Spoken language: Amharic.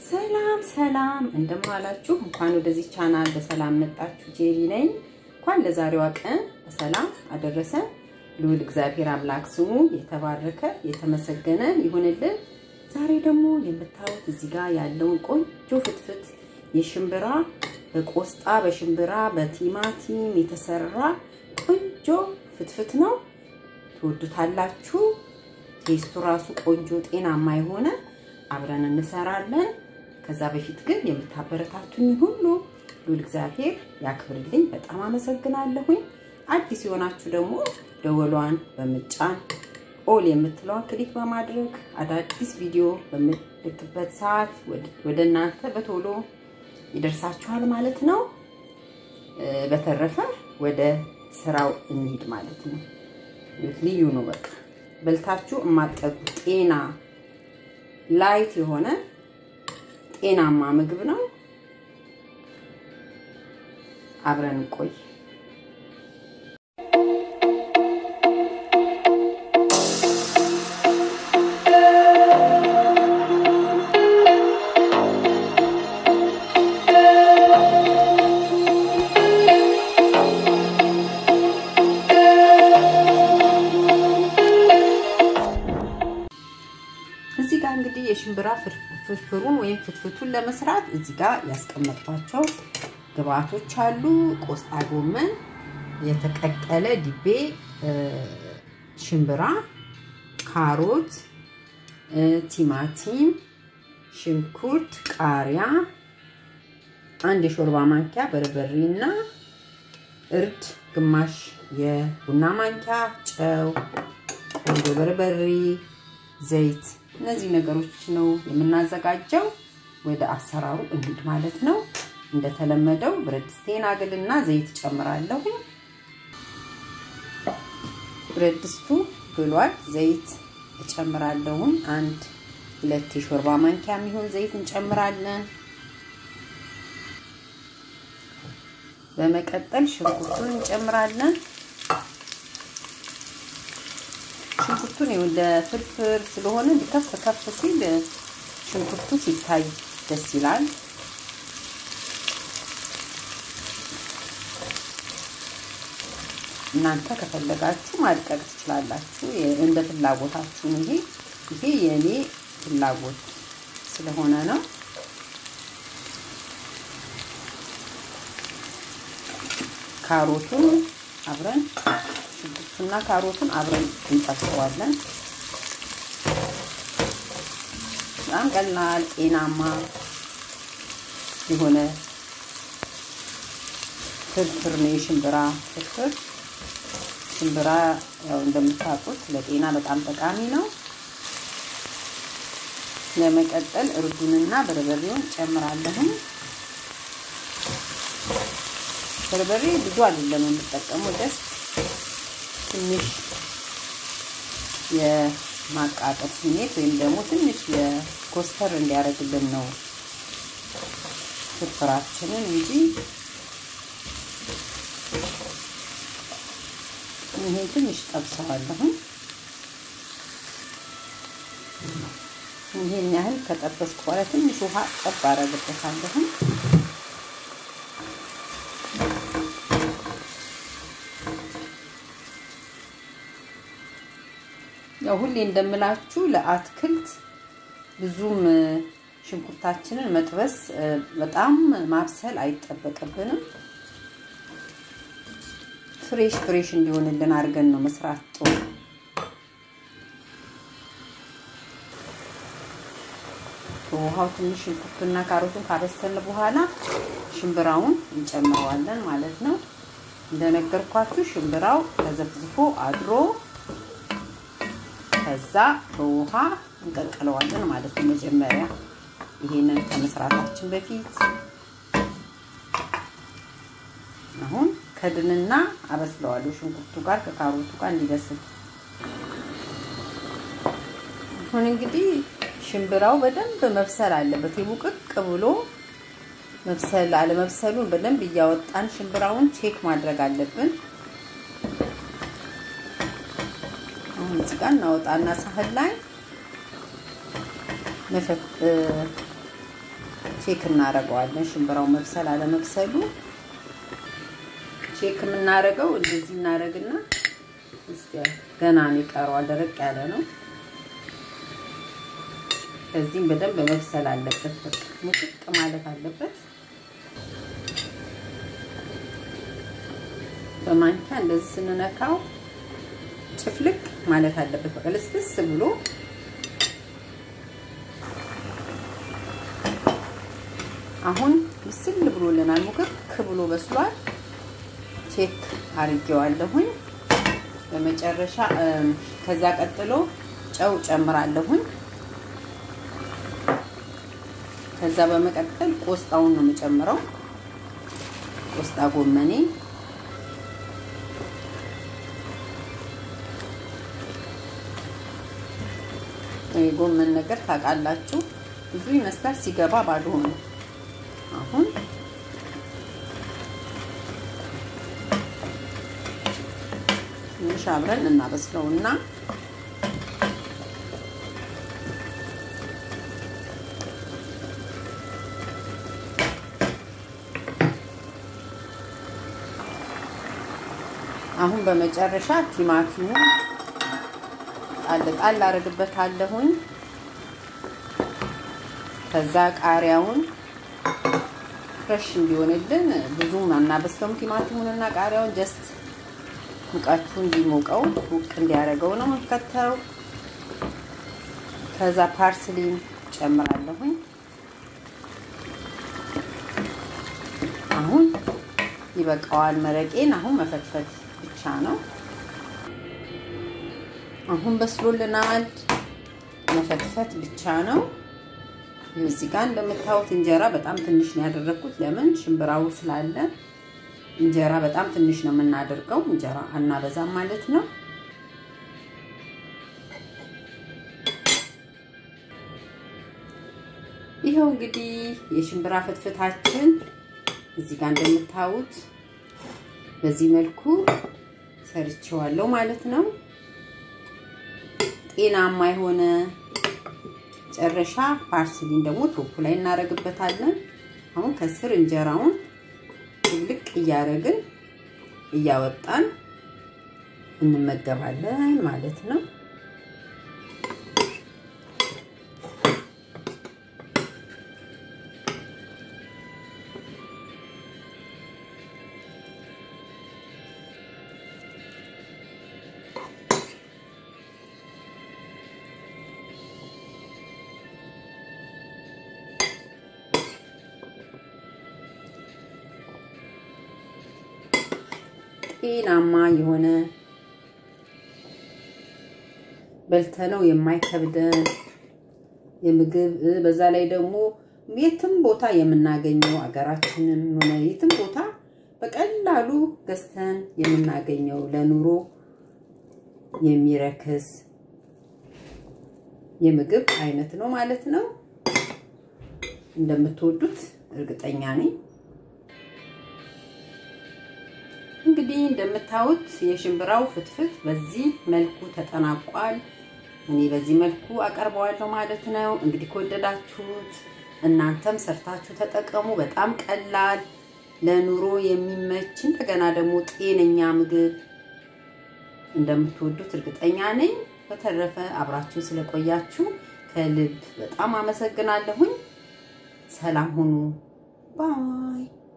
ሰላም ሰላም፣ እንደማላችሁ እንኳን ወደዚህ ቻናል በሰላም መጣችሁ። ጄሪ ነኝ። እንኳን ለዛሬዋ ቀን በሰላም አደረሰን። ልዑል እግዚአብሔር አምላክ ስሙ የተባረከ የተመሰገነ ይሁንልን። ዛሬ ደግሞ የምታዩት እዚህ ጋር ያለውን ቆንጆ ፍትፍት የሽምብራ በቆስጣ በሽምብራ በቲማቲም የተሰራ ቆንጆ ፍትፍት ነው። ትወዱታላችሁ። ቴስቱ ራሱ ቆንጆ ጤናማ የሆነ አብረን እንሰራለን። ከዛ በፊት ግን የምታበረታቱኝ ሁሉ ልዑል እግዚአብሔር ያክብርልኝ። በጣም አመሰግናለሁኝ። አዲስ የሆናችሁ ደግሞ ደወሏን በምጫን ኦል የምትለዋን ክሊክ በማድረግ አዳዲስ ቪዲዮ በምልክበት ሰዓት ወደ እናንተ በቶሎ ይደርሳችኋል ማለት ነው። በተረፈ ወደ ስራው እንሂድ ማለት ነው። ልዩ ነው። በቃ በልታችሁ የማጠጉት ጤና ላይት የሆነ ጤናማ ምግብ ነው። አብረን እንቆይ። እዚህ ጋር እንግዲህ የሽምብራ ፍርፍሩን ወይም ፍትፍቱን ለመስራት እዚህ ጋር ያስቀመጥኳቸው ግብአቶች አሉ። ቆስጣ ጎመን፣ የተቀቀለ ዲቤ ሽምብራ፣ ካሮት፣ ቲማቲም፣ ሽንኩርት፣ ቃሪያ፣ አንድ የሾርባ ማንኪያ በርበሬ እና እርድ፣ ግማሽ የቡና ማንኪያ ጨው፣ ቆንጆ በርበሬ፣ ዘይት እነዚህ ነገሮች ነው የምናዘጋጀው። ወደ አሰራሩ እንሂድ ማለት ነው። እንደተለመደው ብረት ድስቴን አግልና ዘይት ጨምራለሁ። ብረት ድስቱ ግሏል። ዘይት እጨምራለሁ። አንድ ሁለት የሾርባ ማንኪያ የሚሆን ዘይት እንጨምራለን። በመቀጠል ሽንኩርቱን እንጨምራለን። ሽንኩርቱን ለፍርፍር ስለሆነ ከፍ ከፍ ሲል ሽንኩርቱ ሲታይ ደስ ይላል። እናንተ ከፈለጋችሁ ማድቀቅ ትችላላችሁ፣ እንደ ፍላጎታችሁ ነው። ይሄ ይሄ የእኔ ፍላጎት ስለሆነ ነው። ካሮቱን አብረን ሽንኩርቱና ካሮቱን አብረን እንጠብሰዋለን። በጣም ቀላል ጤናማ የሆነ ፍርፍር ነው የሽምብራ ፍርፍር። ሽምብራ ያው እንደምታውቁት ለጤና በጣም ጠቃሚ ነው። ለመቀጠል እርዱንና በርበሬውን ጨምራለሁ። በርበሬ ብዙ አይደለም የምጠቀመው ደስ ትንሽ የማቃጠል ስሜት ወይም ደግሞ ትንሽ የኮስተር እንዲያደርግልን ነው ፍርፍራችንን እንጂ ይሄ ትንሽ ጠብሰዋለሁ። ይሄን ያህል ከጠበስኩ በኋላ ትንሽ ውሃ ጠብ አደርግበታለሁ። ያው ሁሌ እንደምላችሁ ለአትክልት ብዙም ሽንኩርታችንን መጥበስ በጣም ማብሰል አይጠበቅብንም። ፍሬሽ ፍሬሽ እንዲሆንልን አድርገን ነው መስራት ጥሩ። ውሃው ትንሽ ሽንኩርቱና ካሮቱን ካበሰልን በኋላ ሽምብራውን እንጨምረዋለን ማለት ነው። እንደነገርኳችሁ ሽምብራው ተዘፍዝፎ አድሮ ከዛ በውሃ እንቀቅለዋለን ማለት ነው። መጀመሪያ ይሄንን ከመስራታችን በፊት አሁን ከድንና አበስለዋለሁ ሽንኩርቱ ጋር ከካሮቱ ጋር እንዲበስል። አሁን እንግዲህ ሽምብራው በደንብ መብሰል አለበት። የሙቅቅ ብሎ መብሰል አለመብሰሉን በደንብ እያወጣን ሽምብራውን ቼክ ማድረግ አለብን። አሁን እዚህ ጋር እናወጣና ሳህን ላይ ቼክ እናደርገዋለን። ሽምብራው መብሰል አለመብሰሉ ቼክ የምናደርገው እንደዚህ እናደርግና እስቲ ገና ነው ይቀረዋል። ደረቅ ያለ ነው። ከዚህም በደንብ መብሰል አለበት። በቃ ሙቅቅ ማለት አለበት። በማንኪያ እንደዚህ ስንነካው ጭፍልቅ ማለት አለበት። በቃ ልስልስ ብሎ አሁን ምስል ብሎልናል። ሙክክ ብሎ በስሏል። ቼክ አድርጌዋለሁኝ። በመጨረሻ ከዛ ቀጥሎ ጨው ጨምራለሁኝ። ከዛ በመቀጠል ቆስጣውን ነው የምጨምረው። ቆስጣ ጎመኔ የጎመን ነገር ታውቃላችሁ፣ ብዙ ይመስላል ሲገባ ባዶ ነው። አሁን ትንሽ አብረን እናበስለውና አሁን በመጨረሻ ቲማቲሙ ጣል ጣል አደርግበታለሁኝ። ከዛ ቃሪያውን ፍሬሽ እንዲሆንልን ብዙም አናበስለውም። ቲማቲሙን እና ቃሪያውን ጀስት ሙቀቱ እንዲሞቀው ሙቅ እንዲያደርገው ነው ከተው። ከዛ ፓርስሊን ጨምራለሁኝ። አሁን ይበቃዋል። መረቄን አሁን መፈትፈት ብቻ ነው። አሁን በስሎልናል። መፈትፈት ብቻ ነው። እዚህ ጋር እንደምታዩት እንጀራ በጣም ትንሽ ነው ያደረኩት። ለምን ሽምብራው ስላለ እንጀራ በጣም ትንሽ ነው የምናደርገው። እንጀራ አናበዛም ማለት ነው። ይኸው እንግዲህ የሽምብራ ፍትፍታችን እዚህ ጋር እንደምታዩት በዚህ መልኩ ሰርቼዋለሁ ማለት ነው። ጤናማ የሆነ መጨረሻ ፓርስሊን ደግሞ ቶፑ ላይ እናደርግበታለን። አሁን ከስር እንጀራውን ልቅ እያደረግን እያወጣን እንመገባለን ማለት ነው። ጤናማ የሆነ በልተነው የማይከብደን የምግብ በዛ ላይ ደግሞ የትም ቦታ የምናገኘው አገራችንም ሆነ የትም ቦታ በቀላሉ ገዝተን የምናገኘው ለኑሮ የሚረክስ የምግብ አይነት ነው ማለት ነው። እንደምትወዱት እርግጠኛ ነኝ። እንግዲህ እንደምታዩት የሽምብራው ፍትፍት በዚህ መልኩ ተጠናቋል። እኔ በዚህ መልኩ አቀርበዋለሁ ማለት ነው። እንግዲህ ከወደዳችሁት እናንተም ሰርታችሁ ተጠቀሙ። በጣም ቀላል ለኑሮ የሚመች እንደገና ደግሞ ጤነኛ ምግብ እንደምትወዱት እርግጠኛ ነኝ። በተረፈ አብራችሁ ስለቆያችሁ ከልብ በጣም አመሰግናለሁኝ። ሰላም ሁኑ ባይ